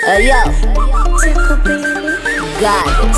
Hey yo, goddess,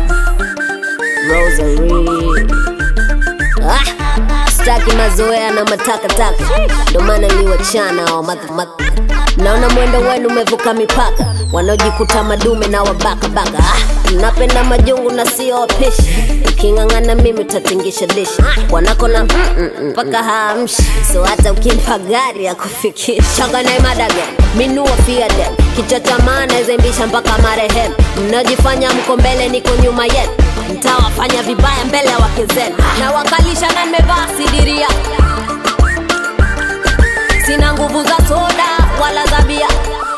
Rosary. Ah, staki mazoea na matakataka, ndo maana liwachana hao madha- madha- Naona mwendo wenu umevuka mipaka, wanaojikuta madume na wabakabaka. Ah, napenda majungu na sio wapishi, uking'ang'ana mimi utatingisha dishi wanako na mm, mm, mm, mpaka haamshi, so hata ukimpa gari ya kufikisha changa na imadaga minua fiade kichwa cha maana zembisha mpaka marehemu. Mnajifanya mko mbele, niko nyuma yenu, mtawafanya vibaya mbele ya wake zenu, na wakalisha na nimevaa sidiria sina nguvu za soda wala za bia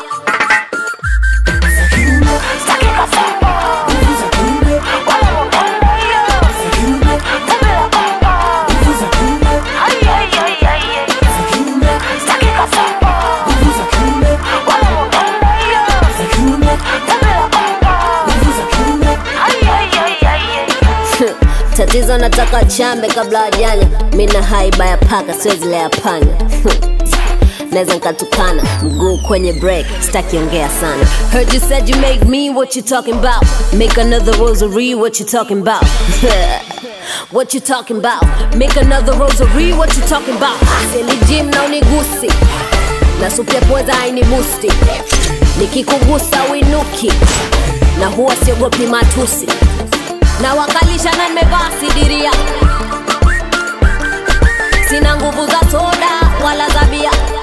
tatizo nataka chambe kabla wajanya mina haiba ya paka siwezi lea panya naweza nkatukana mguu kwenye break sitakiongea sana heard you said you make me what you talking about make another rosary what you talking about what you talking about make another rosary what you talking about seli gym na unigusi na supu ya pweza haini busti nikikugusa winuki na huwa siogopi matusi na wakalisha na nimevaa sidiria sina nguvu za soda wala za bia